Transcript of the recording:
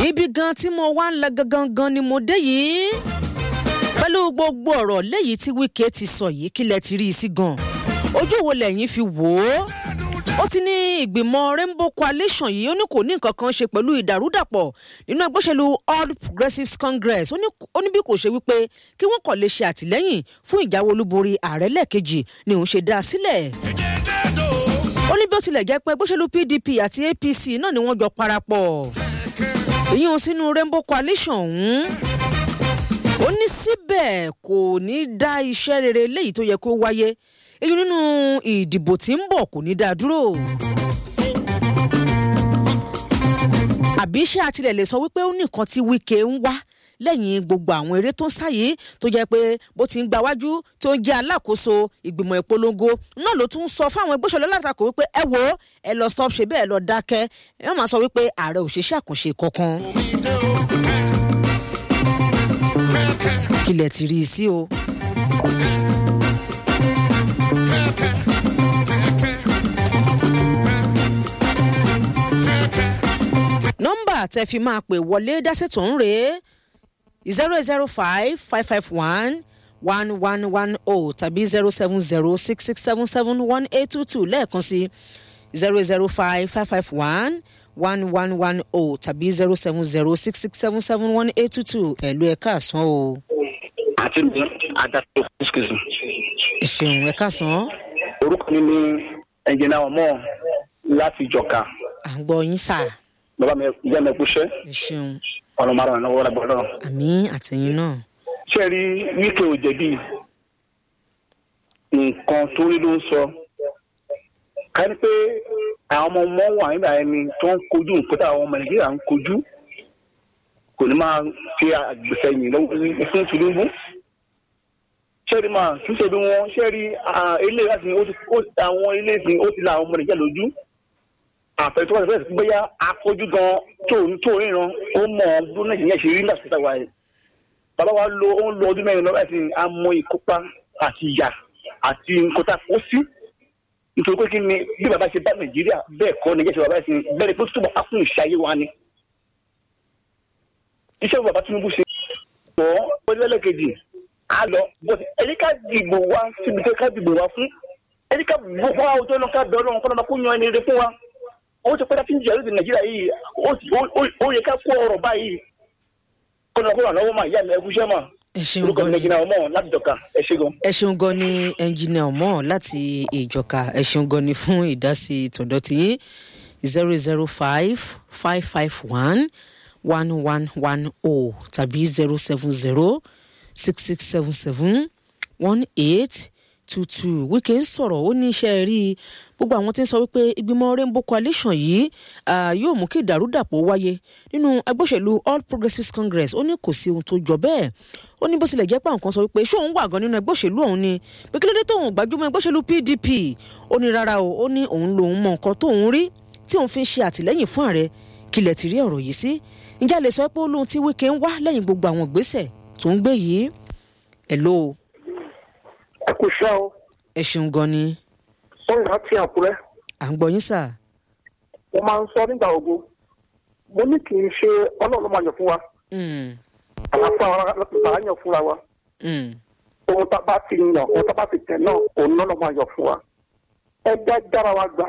ibi gan tí mo wá ń lọ gangan gan ni mo dé yìí pẹ̀lú gbogbo ọ̀rọ̀ léyìí tí wíkẹ́ ti sọ yìí kílẹ̀ ti rí i sí gan ojú wo lẹ́yìn fi wò ó ó ti ní ìgbìmọ̀ rainbow coalition yìí ó ní kò ní nǹkan kan ṣe pẹ̀lú ìdàrúdàpọ̀ nínú ẹgbẹ́ òṣèlú all progressives congress ó ní bí kò ṣe wípé kí wọ́n kàn lè ṣe àtìlẹ́yìn fún ìjáwé olúborí ààrẹ lẹ́ẹ̀kejì ni òun ṣe dá a sílẹ̀ ó ní bí ó tilẹ̀ jẹ́ pé ẹgbẹ́ òṣèlú pdp àti apc náà ni wọ́n jọ parapọ̀ èyí ń sínú rainbow coalition ọ̀hún ó ní síbẹ̀ kò ní dá iṣẹ́ rere léyìí tó yẹ kó wáyé èyí nínú ìdìbò tí ń bọ̀ kò ní dá dúró. àbí ṣé àtìlẹ̀ lè sọ wípé ó ní nǹkan tí wíkẹ́ ń wá lẹ́yìn gbogbo àwọn eré tó ń sáyé tó jẹ́ pé bó ti ń gba wájú tó ń jẹ́ alákòóso ìgbìmọ̀ ìpolongo náà ló tún sọ fáwọn ẹgbẹ́ òṣèlú látakò wípé ẹ wo ẹ lọ stop ṣe bẹ́ẹ̀ lọ dákẹ́ ẹ má máa sọ wípé ààrẹ ò ṣe ṣàkànṣe kankan. kílẹ̀ ti rí i sí o. nọ́mbà tẹ fi máa pè wọlé dásètò ń rèé zero zero five five five one one one one oh tàbí zero seven zero six six seven seven one eight two two lẹ́ẹ̀kan sí zero zero five five five one one one one oh tàbí zero seven zero six six seven seven one eight two two ẹ̀lú ẹ̀ka àsán o. àti mi adásọ excuse me. ẹ ṣeun ẹ̀ka àsán. orúkọ mi ni ẹnjìnà ọmọ láti ìjọka à ń gbọ́ yín sà. bàbá mi ìyá mi kúṣẹ́ ẹ ṣeun ọ̀nà márùn-ún lọ́wọ́ lágbọ́ náà. àmì àtẹ̀yìn náà. ṣé ẹ rí wíkẹ́ ò jẹ̀bi nǹkan tó rí ló ń sọ ká ní pé àwọn ọmọ ọmọ wà nígbà ẹni tó ń kojú nǹkan tí àwọn ọmọ nàìjíríà ń kojú kò ní máa fi àgbẹ̀sẹ̀yìn lọ́wọ́ fún tinubu ṣẹ́ẹ̀rì máa tún ṣe bí wọ́n ṣẹ́ẹ̀rì ilé ìwádìí àwọn ilé ìsìn ó ti la àwọn ọmọ nàìjíríà lójú àfẹ́tọ́ wọn fẹ́ẹ́ bóyá afọ́jú gan tó tó ríran ó mọ̀ ọ́n bí nàìjíríà ṣe rí nígbà tó tàwa yìí bàbá wa lo ó ń lo ọdún mẹ́rin lọ́wọ́ ẹ̀sìn amọ̀ ìkópa àti ìyà àti nǹkan tá a kó sí nítorí pé kí ni bí bàbá ṣe bá nàìjíríà bẹ́ẹ̀ kọ́ nàìjíríà ṣe bàbá ẹ̀sìn bẹ́ẹ̀ ni pé túbọ̀ á fún ìṣayé wa ni iṣẹ́ bàbá tinubu ṣe pọ̀ ó lẹ́lẹ́kejì á lọ bọ́sì ẹni ká dìbò wa síbi tó ká dìbò wa fún ẹni ká bọ́ fún àwọn tó lọ ká bẹ̀rẹ̀ ọ̀run kọ́nà kó yan ẹni rẹ fún wa ó ti pẹ́ láti ń jẹ́ lóde nàìjíríà yìí ó yẹ ká kó ọ̀rọ̀ báyìí kọ́nà kó ràn lọ́wọ́ mà ìyá mi ẹ kúṣẹ́ mà ẹ ṣeun orúkọ gan mi ni nàìjíríà ọmọ láti dọ̀ka ẹ ṣe gan. ẹ ṣeun gan ni ẹnjìnìà ọmọ láti ìjọka ẹ ṣeun gan ni fún ìdásí tọ̀dọ̀ tiyín zero zero five five five one one one one oh tàbí zero seven zero six six seven seven one eight two two wíkẹ́ ń sọ̀rọ̀ ó ní iṣẹ́ rí gbogbo àwọn tí ń sọ wípé ìgbìmọ̀ rainbow coalition yìí ah, yóò mú kí ìdàrúdàpọ̀ wáyé nínú ẹgbẹ́ òṣèlú all progressives congress ó ní kò sí ohun tó jọ bẹ́ẹ̀ ó ní bó tilẹ̀ jẹ́ pé àwọn kan sọ wípé ṣé òun wà gan nínú ẹgbẹ́ òṣèlú ọ̀hún ni pé kí ló dé tóun gbajúmọ̀ ẹgbẹ́ òṣèlú pdp ó ní rárá o ó ní òun lòun mọ nǹkan tóun rí tí òun fi ń ṣe àtìlẹ́yìn fún ààrẹ kílẹ̀ ti rí ọ̀rọ̀ yìí sí ǹjẹ́ a lè sọ pé ó lóhun tí wíkẹ́ ń wá lẹ́yìn gbogbo àwọn ìgbésẹ̀ tó ń gbé yìí ẹ̀ ló ẹ kò ṣá o ẹ ṣeun gan ni sọyìn láti àkúrẹ́ à ń gbọ́ yín sà mo máa ń sọ nígbà gbogbo mo ní kì í ṣe ọlọ́run ló máa yàn fún wa Mm, àlàfo àwọn làá yàn fúnra wa mm. ohun tá a bá ti yàn ohun tá a bá ti tẹ̀ náà òun náà ló máa yàn fún wa ẹ já jára wa gbà